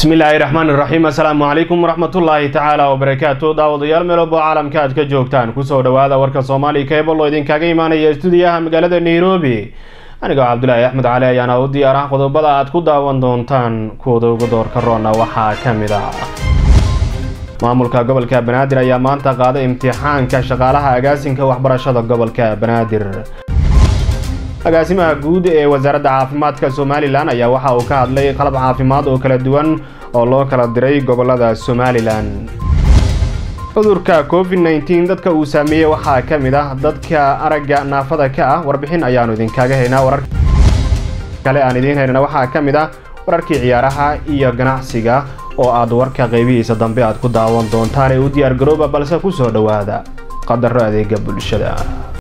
bismillaahi raxmaan iraxiim assalaamu calaykum waraxmatullaahi tacaala wabarakaatu daawadayaal meelobo caalamka aad ka joogtaan kusoo dhawaada warka soomaaliya keebal oo idinkaga imaanaya stuudiyaha magaalada nairobi anigoo cabdulaahi axmed cali ayaana u diyaar ah qodobada aad ku daawan doontaan kuwada uga doorka roona waxaa ka mid ah maamulka gobolka banaadir ayaa maanta qaaday imtixaanka shaqaalaha agaasinka waxbarashada gobolka banaadir agaasimaha guud ee wasaaradda caafimaadka somalilan ayaa waxa uu ka hadlay qalab caafimaad oo kala duwan oo loo kala diray gobolada somalilan cudurka covid nneteen dadka uu saameeyey waxaa ka mid ah dadka aragga naafada ka ah warbixin ayaanu idinkaga haynaa warar kale aan idiin haynana waxaa ka mid ah wararkii ciyaaraha iyo ganacsiga oo aad warka qaybihiisa dambe aad ku daawan doontaan ee u diyaar garooba balse kusoo dhowaada qadaro adeega bulshada